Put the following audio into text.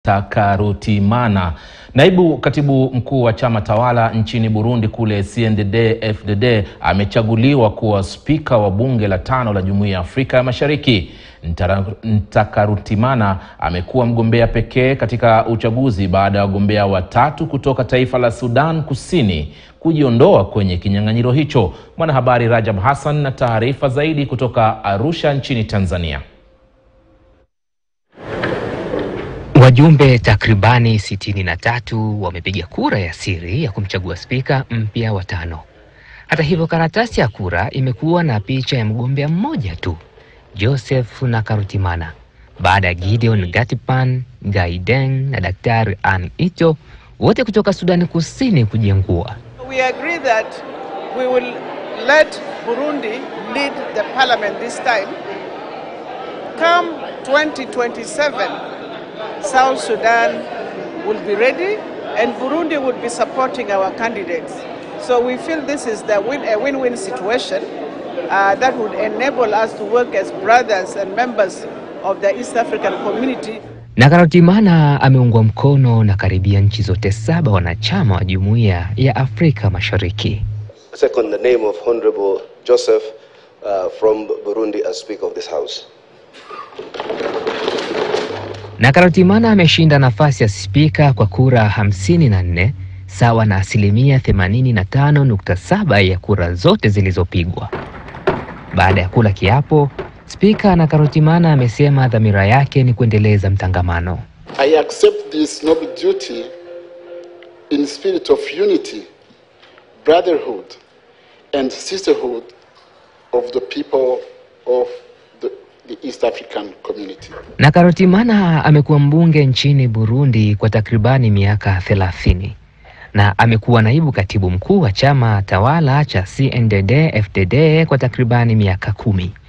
Takarutimana. Naibu katibu mkuu wa chama tawala nchini Burundi kule CNDD-FDD amechaguliwa kuwa spika wa bunge la tano la Jumuiya ya Afrika ya Mashariki. Ntara- Ntakarutimana amekuwa mgombea pekee katika uchaguzi baada ya wagombea watatu kutoka taifa la Sudan Kusini kujiondoa kwenye kinyang'anyiro hicho. Mwanahabari Rajab Hassan na taarifa zaidi kutoka Arusha nchini Tanzania. Wajumbe takribani sitini na tatu wamepiga kura ya siri ya kumchagua spika mpya wa tano. Hata hivyo, karatasi ya kura imekuwa na picha ya mgombea mmoja tu, Joseph Nakarutimana, baada ya Gideon Gatipan, Gaideng na Daktari Ann Ito wote kutoka Sudani Kusini kujiengua. We agree that we will let Burundi lead the parliament this time. Come 2027, South Sudan will be ready and Burundi will be supporting our candidates. So we feel this is the win, a win-win situation uh, that would enable us to work as brothers and members of the East African community. Nakarutimana ameungwa mkono na karibia nchi zote saba wanachama wa Jumuiya ya Afrika Mashariki. Second, the name of Honorable Joseph uh, from Burundi as Speaker of this House. Nakarutimana ameshinda nafasi ya spika kwa kura hamsini na nne sawa na asilimia 85.7 ya kura zote zilizopigwa. Baada ya kula kiapo, spika Nakarutimana amesema dhamira yake ni kuendeleza mtangamano. I accept this noble duty in spirit of unity, brotherhood, and sisterhood of the people of the, the East African community. Nakarutimana amekuwa mbunge nchini Burundi kwa takribani miaka 30 na amekuwa naibu katibu mkuu wa chama tawala cha CNDD-FDD kwa takribani miaka kumi.